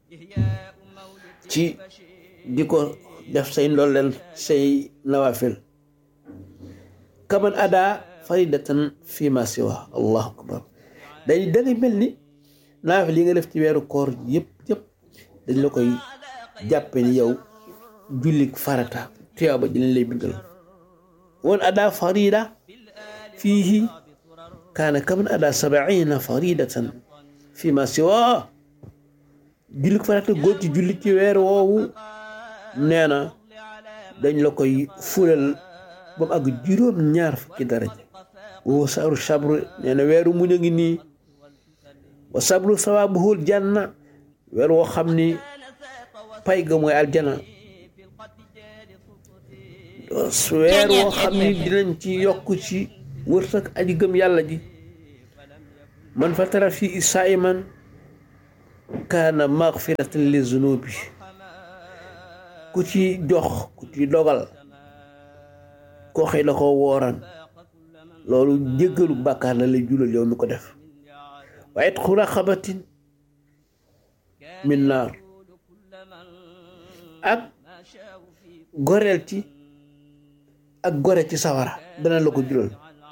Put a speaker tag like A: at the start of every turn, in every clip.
A: ci di ko def say ndolleen say nawafil kaman ada faridatan fi ma siwa allahu akbar day da ngay mel ni naafil yi nga def ci weeru koor yëpp yëpp dañ la koy jàppe ni yow jullik farata tuyaaba ji lañ lay bindal woon ada farida fiihi kaana kaman ada sabaina faridatan fi ma siwa jullik farata góor ci julli ci weer woowu nee na dañ la koy fulal ba mu àgg juróom ñaar fukki daraja woo saru sabru nee na weeru muñ a ngi nii wa sabru sawaabuhul janna weer woo xam ni pay ga mooy aljana weer woo xam ni dinañ ci yokk ci wërsëg aji gëm yàlla ji man fatara fii saiman kaana magfiratan li zunubi ku ci jox ku ci dogal koo xëy la ko wooran loolu jéggalu bàkkaar la lay julal yow mi ko def wa itqu raqabatin min naar ak goreel ci ak gore ci sawara dana la ko julal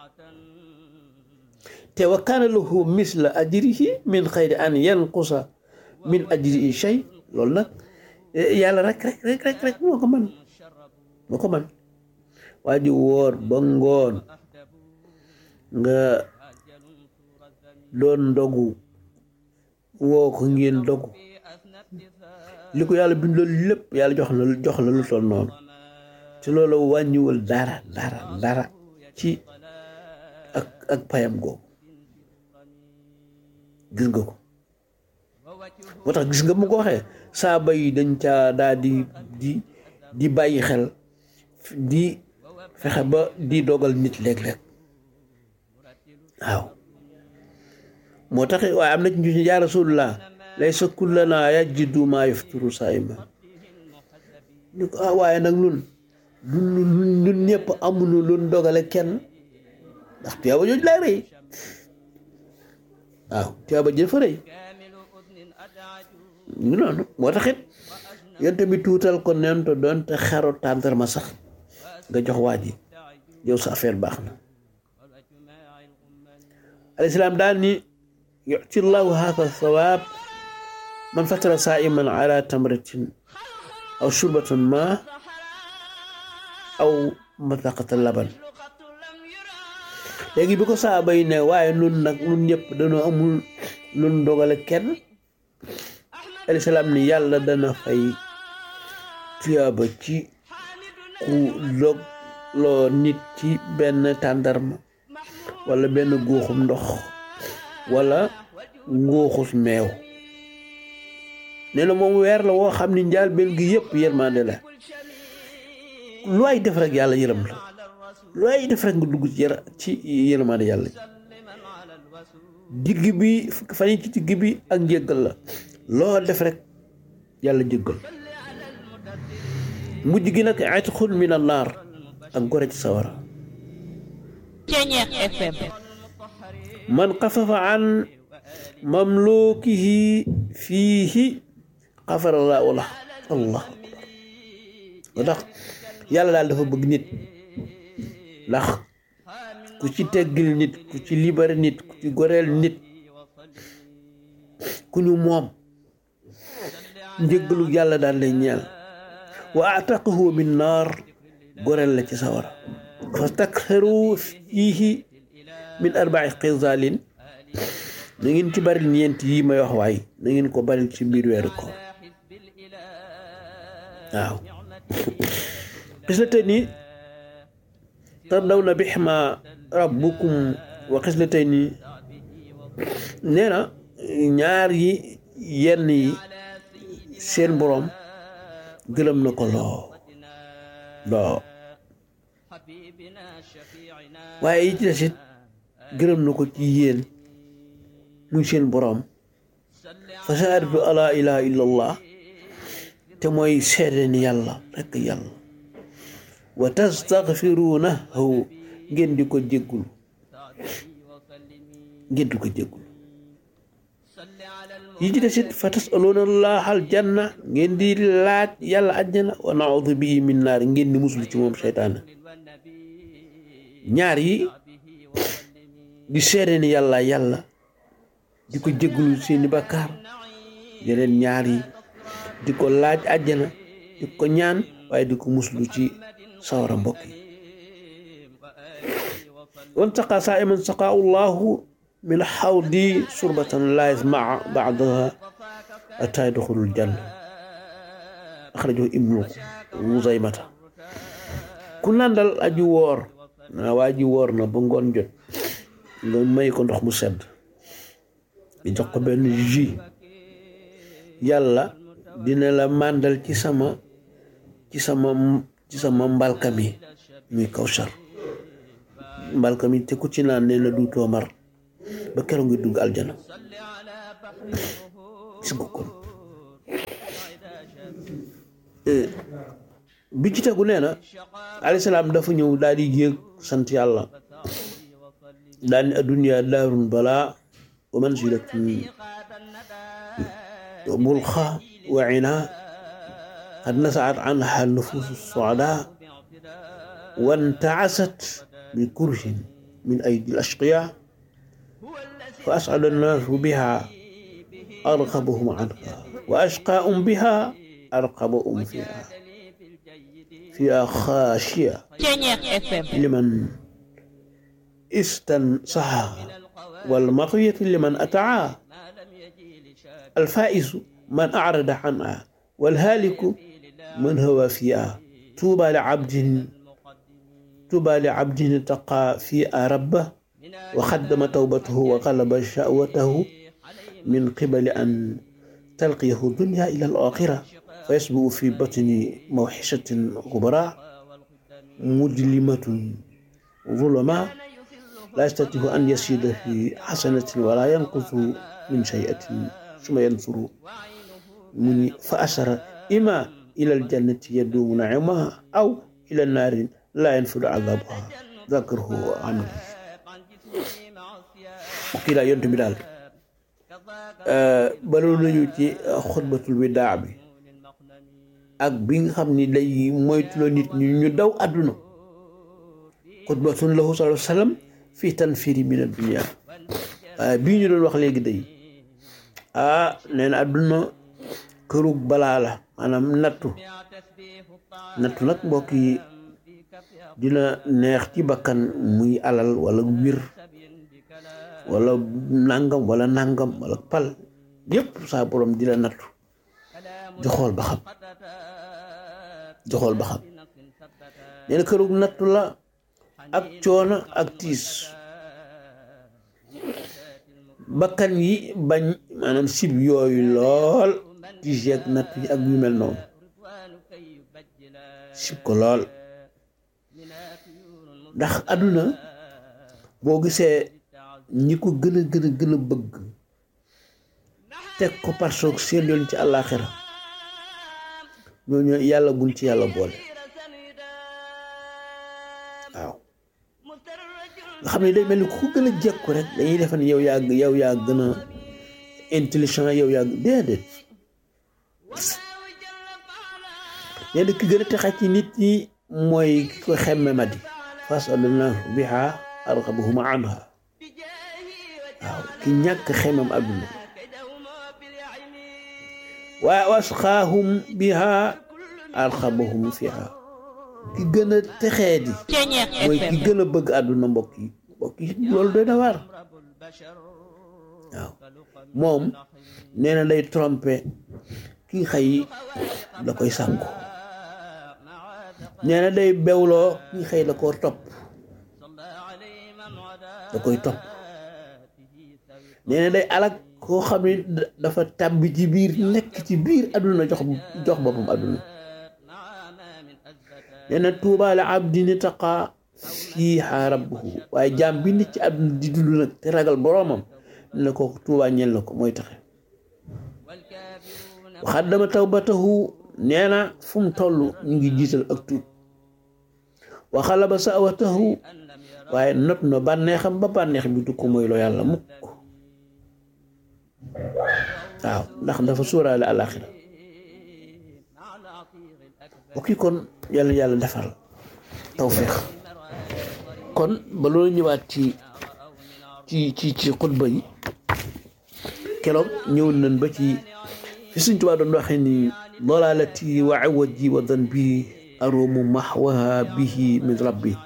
A: te wa kaana lahu misla ajrihi min xayri an yanqusa min ajrihi shay loolu nag yàlla rek rek rek rek rek moo ko man moo ko man waa ji wóor ba ngoon nga doon ndogu woo ko ngeen dogu li ko yàlla bind loolu lépp yàlla jox la jox la lu toll noonu te loolu wàññiwul dara dara dara ci ak ak payam googu gis nga ko moo tax gis nga mu ko waxee saaba yi dañ caa daal di di di bàyyi xel di fexe ba di dogal nit léeg-léeg waaw moo tax waaye am na ci ñu yaa rasulullah laysa kullana yajidu maa yafturu saaiman ñu ko ah waaye nag nun ñun ñun ñëpp amuñu lu dogale kenn ndax tuyaaba jooju lay rëy waaw tuyaaba jël fa rëy ñu noonu moo taxit yonte bi tuutal ko nento doonte xero tàndarma sax nga jox waa ji yow sa affaire baax na alayhi salaam daal ni yuti llahu haaka sawaab man fatara saiman ala tamratin aw shurbatan ma aw mataqata laban léegi bi ko saaba yi ne waaye nun nag nun ñëpp dañoo amul lun dogale kenn alayhi salaam ni yàlla dana fay tuyaaba ci ku dog loo nit ci benn tàndarma wala benn góoxum ndox wala ngóoxus meew nee na moom weer la woo xam ni njaal benn gi yëpp yërmande la lu ay def rek yàlla yërëm la lu ay def rek nga dugg ci yër ci yërmande yàlla digg bi fan yi ci digg bi ak njéggal la loo def rek yàlla jéggal mujj gi nag itqun min annaar ak gore ci sawara
B: Ceñeex FM
A: man xafafa an mamlukihi fiihi xafara laahu lah allah akbar moo tax yàlla daal dafa bëgg nit ndax ku ci teggil nit ku ci libéré nit ku ci goreel nit ku ñu moom njëggalu yàlla daal lay ñeel wa ataqahu min naar goreel la ci sawara fastakhiru fiihi min arba'i xisaalin na ngeen ci bari ñeent yi may wax waay na ngeen ko bari ci biir weeru koor waaw xislatayni tardawna bihima rabbukum wa xislatayni nee na ñaar yi yenn yi seen boroom gërëm na ko loo loo waaye yi ci desit gërëm na ko ci yéen muy seen boroom fa shahadatu ala ilaha illa allah te mooy seede ni yàlla rekk yàlla wa tastaghfirunahu ngeen di ko jéggul ngeen di ko jéggul yi ci desit fa tasaluuna allaha aljanna ngeen di laaj yàlla àjjana wa naudu bii min naar ngeen di muslu ci moom seytaane ñaar yi di seede ni yàlla yàlla di ko jégalu seeni bakkaar yeneen ñaar yi di ko laaj àjjana di ko ñaan waaye di ko muslu ci sawara mbokk yi wan saqa saa iman saqa allahu min xawdi surbatan la yasmaa baadaha ataa yadxulul janna axrajahu ibnu muzaymata ku nandal aji woor naa waa ji woor na ba ngoon jot nga may ko ndox mu sedd di jox ko benn jus yàlla dina la màndal ci sama ci sama ci sama mbalka mi muy kawsar mbalka mi te ku ci naan nee na duutoo mar ba keroog ngi dugg aljana gis nga kon bi ci tegu nee na alayhi salaam dafa ñëw daal di yéeg sant yàlla daal ni adduniya daarun balaa wa manzilatun mulxa wa ina qad nasaat anha nufuusu suadaa wantaasat bi kurhin min aydi al ashqiya fa ascada annaasu biha arqabahum anha wa ashqaahum biha arqabahum fiha fiha xaashiya liman istansaha والمطية لمن أتعاه الفائز من أعرض عنها والهالك من هو فيها طوبى لعبد طوبى لعبد اتقى فيها ربه وخدم توبته وغلب شهوته من قبل أن تلقيه الدنيا إلى الآخرة فيسبق في بطن موحشة غبراء مظلمة ظلماء لا يستطيع أن يزيد في حسنة ولا ينقص من شيئة ثم ينصر من فأسر إما إلى الجنة يدوم نعمها أو إلى النار لا ينفذ عذابها ذكره عنه kii laa yontu bi daal baloolu nañu ci xutbatul widaa bi ak bi nga xam ni day moytuloo nit ñi ñu daw àdduna xutbatun lahu sallallahu alayhi wa sallam fii tanfiri min addunia waaye bii ñu doon wax léegi day ah nee na àdduna kërug balaa la maanaam nattu nattu nag mbokk yi dina neex ci bakkan muy alal wala wir wala nangam wala nangam wala pal yépp saa borom di la nattu di xool ba xam di xool ba xam nee na kërug nattu la ak coono ak tiis bakkan yi bañ maanaam sib yooyu lool tiis yeeg natt yi ak yu mel noonu sib ko lool ndax àdduna boo gisee ñi ko gën a gën a gën a bëgg teg ko parce que seen yoon ci àllaaxira ñooñu yàlla bul ci yàlla boole waaw nga xam ne day mel ni ku gën a jekku rek dañuy defe ne yow yaa yow yaa gën a intelligent yow yaa déedéet nee na ki gën a texe ci nit ñi mooy ki ko xemme ma di fasalna biha arqabahum anha waaw ki ñàkk xemmam àdduna wa wasqaahum biha arqabahum fiha ki gën a texee di mooy ki gën a bëgg àdduna mbokk yi mbokk yi loolu doy na waar waaw moom nee na day trompé ki xëy da koy sànku nee na day bewloo ki xëy da koo topp da koy topp nee na day alak koo xam ne dafa tàbbi ci biir nekk ci biir àdduna jox jox boppam àdduna nee na tuuba la abdin taqa fiiha rabbuhu waaye jaam bi nit ci àdduna di dund nag te ragal boroomam ne na ko tuuba ñel na ko mooy taxe waxaddama tawbatahu nee na fu mu toll ñu ngi jiital ak tuub waxalaba sawatahu waaye not na bànneexam ba bànneex bi du ko mooy loo yàlla mukk waaw ndax dafa suuraale àlaxira bokki kon yàlla yàlla defal tawfiq kon ba loolu ñëwaat ci ci ci ci xutba yi keroog ñëw nañ ba ci fi Sëñ Tuubaa doon waxee ni dalalati wa awaji wa danbi arumu mahwaha bihi min rabbi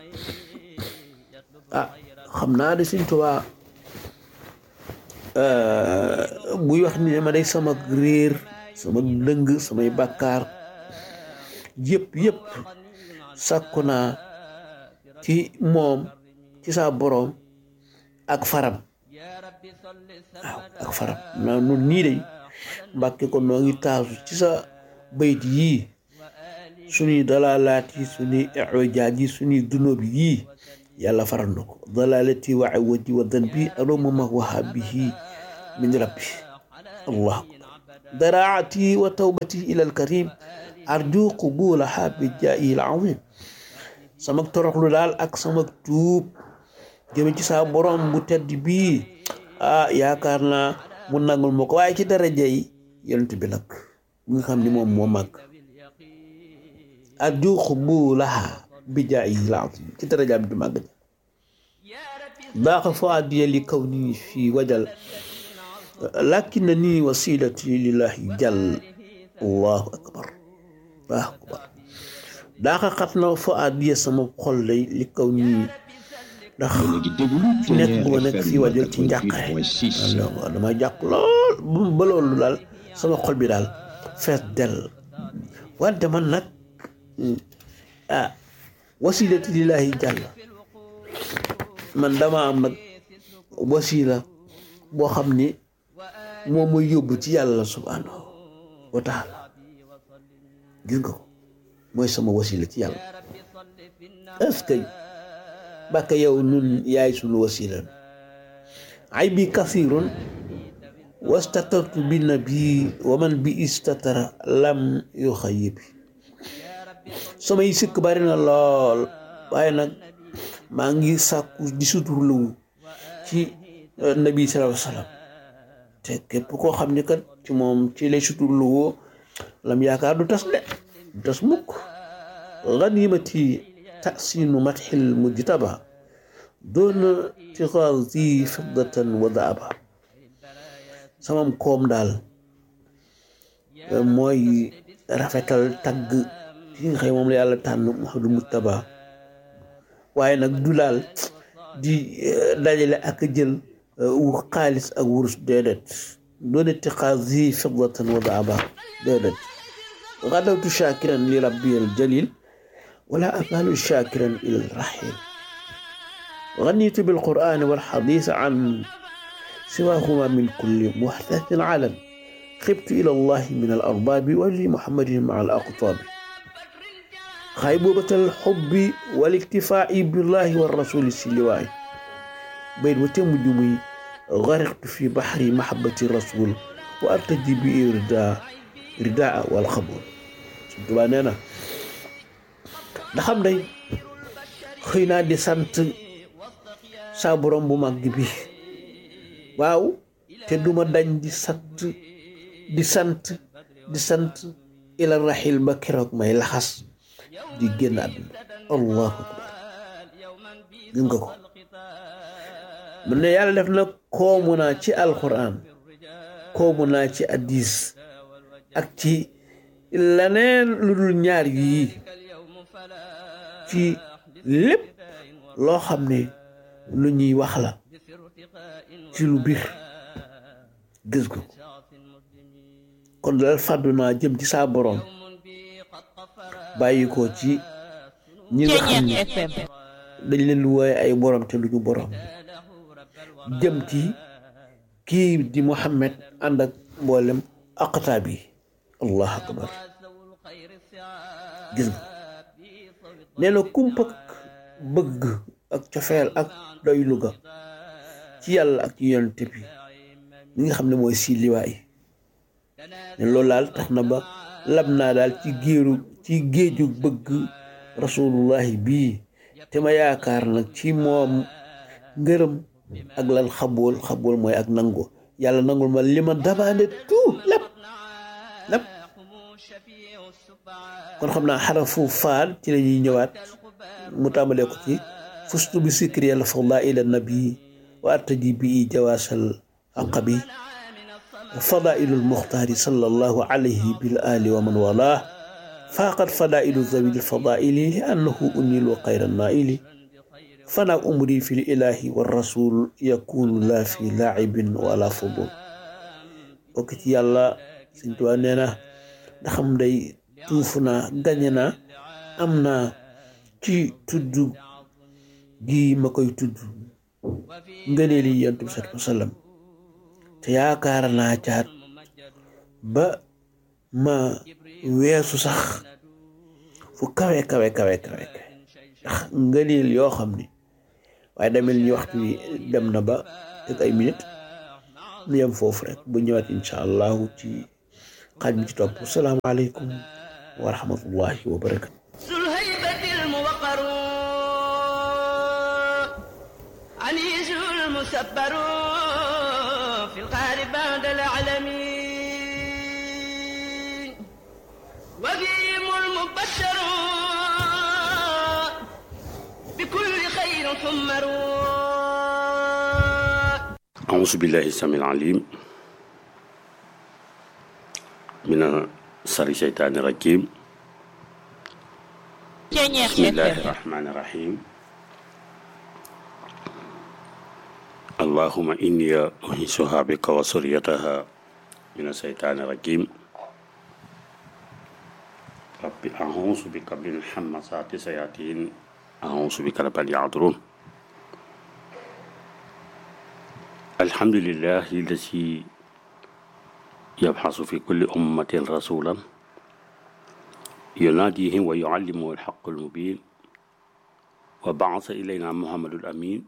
A: ah xam naa de Sëñ Tuubaa buy wax ni ma day sama réer sama dëng samay bàkkaar yëpp yëpp sàkku naa ci moom ci saa boroom ak faram waaw ak faram naa nun nii day mbàkke ko noo ngi taasu ci sa bayt yii suñuy dalaalaat yi suñuy ijaaj yi suñuy dunóob yii yàlla faral na ko dalalati wa awaji wa dan bi aroma ma wahabihi min rabbi allah daraati wa tawbati ila alkarim arju qubulaha bi jaayi alazim sama toroxlu daal ak sama tuub jëme ci saa borom bu tedd bii ah yaakaar naa mu nangul ma ko waaye ci daraja yi yonent bi nag bi nga xam ni moom moo màgg arju qubulaha bi jaayi alazim ci daraja bi du màgg daaxa fuadiya li kaw nii fii wajal lakinna nii wasilati lillahi jal allahu akbar allahu akbar daaxa xat na fuadiya sama xol lay li kaw nii ndax nekk bu ma nekk fii wajal ci njàqare waaw dama jàq lool ba loolu daal sama xol bi daal fees del wante man nag ah wasilati lillahi jàll man dama am nag wasila boo xam ni moom mooy yóbbu ci yàlla subhanahu wa taala gis nga ko mooy sama wasila ci yàlla est-ce que bàkka yow nun yaay sunu wasila ay bi kasirun wastatartu bi nabi wa man bi istatara lam yu xayibi samay sikk bari na lool waaye nag maa ngi sàkku di suturlu ci nabi sallallahu alayhi wa sallam te képp koo xam ne kat ci moom ci lay suturlu woo lam yaakaar du tas de du tas mukk ganimati tasinu matxil mujtaba doona tixaasi fiddatan wa daaba samam koom daal mooy rafetal tagg ci nga xëy moom la yàlla tànn Muhammadu Mujtaba waaye nag du daal di dajale ak jël xaalis ak wurus déedéet doone tiqaasi fiddatan wa daaba déedéet gadawtu shakiran li rabbi al jalil wala azalu shakiran ila al rahil غنيت بالقرآن والحديث عن سواهما من كل محدث علم خبت إلى الله من الأرباب ولمحمد مع الأقطاب خيبوبة الحب والاكتفاء بالله والرسول السلواء بين وتم جمي غرقت في بحر محبة الرسول وأرتجي بإرداء رداء والخبول سنتبا نينا ndaxam day xëy naa di sant saa borom bu mag bi waaw te duma dañ di sant di sant di sant ila raxil ba keroog may laxas di génn àdduna allahu akbar gis nga ko mu ne yàlla def na koomu naa ci alquran koomu naa ci addis ak ci leneen lu dul ñaar yii ci lépp loo xam ne lu ñuy wax la ci lu biir gis ko kon dal fàddu naa jëm ci saa borom bàyyi ko ci ñi nga xam ne dañ leen wooye ay borom te luñu borom jëm ci kii di Muhammad ànd ak mboolem aqtaab yi allahu akbar gis nga nee na kumpak bëgg ak cofeel ak doylu ga ci yàlla ak ci yonent bi li nga xam ne mooy si liwaay ne loolu daal tax na ba lab naa daal ci géeru ci géeju bëgg rasulullahi bii te ma yaakaar nag ci moom ngërëm ak lan xabool xabool mooy ak nango yàlla nangul ma li ma demandé tout lépp lépp kon xam naa xarafu faal ci la ñuy ñëwaat mu tàmbalee ko ci fustu bi sikri yàlla fadaila nabi wa artaji bi jawaasal aqabi fadailu lmuxtaari sallallahu alayhi bil ali wa man wala faaqat fadailu zawil fadaili li annahu unilu xayra naili fanaak umri fi lilahi wa rasul yakunu la fi laacibin wala fudul bokk ci yàlla Sëñ Tuubaa nee na ndaxam day tuuf naa gañe naa am naa ci tudd gi ma koy tudd ngëneel yi yonent bi sallallahu alayhi wa sallam te yaakaar naa caat ba ma weesu sax fu kawe kawe kawe kawe ndax ngëneel yoo xam ni waaye demel ni waxtu wi dem na ba teg ay minute nu yem foofu rek bu ñëwaat incha allahu ci xaaj bi ci topp salaamaaleykum wa rahmatullahi wa barakatu
C: ذو الهيبة الموقر عنيز المسبر في القهر بعد العالمين وفيهم المبشر بكل خير حمر
D: أعوذ بالله السميع العليم من شر الشيطان الرجيم
B: Ceñeex
D: بسم الله
B: FM
D: الرحمن الرحيم اللهم إني أنيسها بك وسريتها من الشيطان الرجيم رب أعوذ بك من حمسات الشياطين أعوذ بك رب أن يحضرون الحمد لله الذي يبحث في كل أمة رسولا يناديهم ويعلمه الحق المبين وبعث إلينا محمد الأمين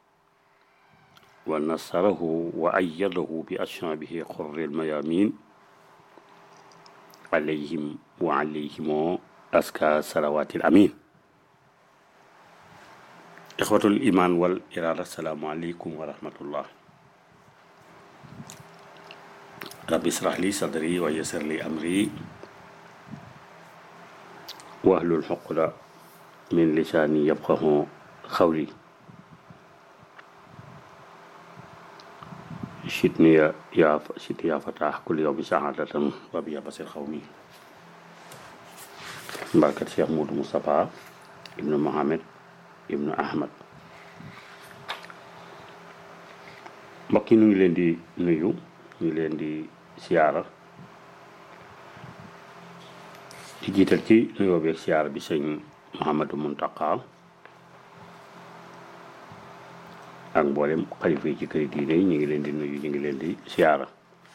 D: ونصره وأيده بأشرابه قر الميامين عليهم وعليهم أزكى صلوات الأمين إخوة الإيمان والإرادة السلام عليكم ورحمة الله رب اشرح لي صدري ويسر لي أمري واحلل الحقد من لساني يفقه قولي شدني يا يا شدني يا فتاح كل يوم سعادة وبيا بصير قومي بركة شيخ مود مصطفى ابن محمد ابن أحمد mbokk yi ñu ngi leen di nuyu ñu ngi leen di siyaara di jiital ci nuyoo beeg siyaara bi sëñ Mouhamadou Mountakha ak mboolem xalifa yi ci këri diine yi ñu ngi leen di nuyu ñu ngi leen di siyaara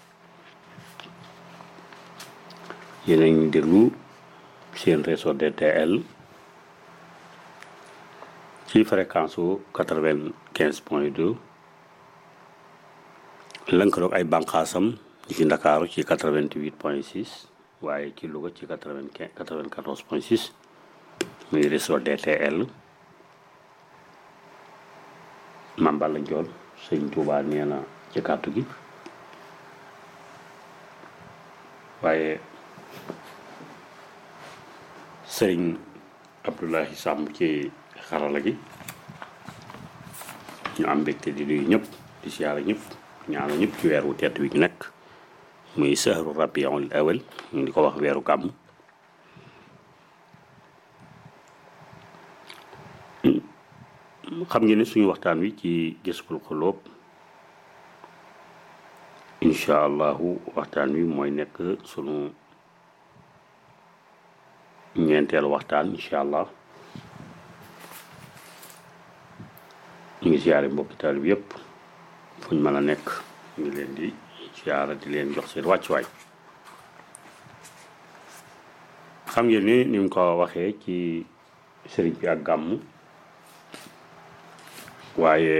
D: yéen a ngi déglu seen réseau DTL ci fréquence su quatre-vingt-quinze point deux lënkaloog ay bànqaasam ci Ndakaaru ci quatre-vingt-huit point six waaye ci Louga ci quatre-vingt-quinze quatre-vingt-quatorze point six muy réseau DTL Mame Balla Ndiol sëñ Touba nee na ci kàddu gi waaye sëriñ Abdoulahi Samb ci xarala gi ñu am mbégte di nuyu ñëpp di siyaara ñëpp ñaanu ñëpp ci weer wu tedd wi ñu nekk muy sahru rabiul awal ñu di ko wax weeru gàmm xam ngeen ne suñu waxtaan wi ci Jazbul Xuloob incha allahu waxtaan wi mooy nekk sunu ñeenteelu waxtaan incha allah ñu ngi siyaare mbokki taalib yépp fuñ mën a nekk ñu ngi leen di siyaara di leen jox seen wàccuwaay xam ngeen ni ni mu ko waxee ci sëriñ bi ak gàmm waaye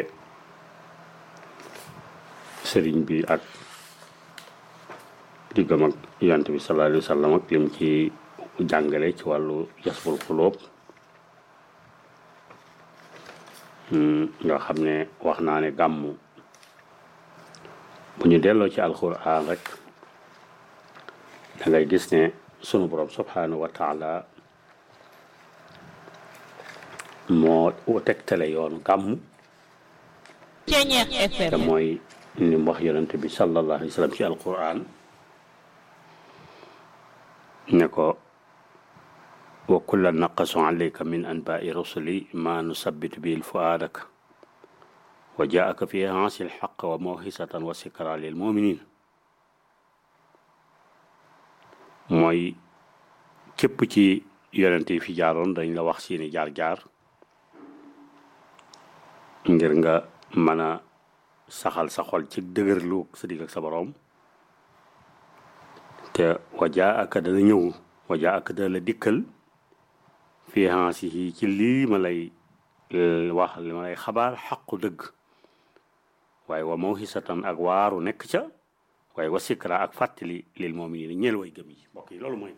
D: sëriñ bi ak diggam ak yonent bi sallallahu alayhi wa sallam ak lim ci jàngale ci wàllu Jazbul Xuloob nga xam ne wax naa ne gàmm bu ñu delloo ci alquran rek da ngay gis ne sunu borom subhanahu wa taala moo tegtale yoonu gàmm
B: Ceñeex
D: te
B: FM
D: mooy ni mu wax yonente bi sallallahu alayhi wa sallam ci alquran ne ko wa kullan naqasu alayka min anbaai rusuli ma nusabbitu bihi fuaadaka wa jaaka fi haasi lxaq wa mawhisatan wa sikra lil muminin mooy képp ci yonente yi fi jaaroon dañ la wax seeni jaar-jaar ngir nga mën a saxal sa xol ci dëgërlu sa digg ak sa boroom te wajaa ak dana ñëw wajaa ak dana la dikkal fii hansi yi ci lii ma lay wax li ma lay xabaar xaqu dëgg waaye wa mawhisatan ak waaru nekk ca waaye wa sikra ak fàttali lil mu'minin ñeel way gëm yi mbokk yi loolu mooy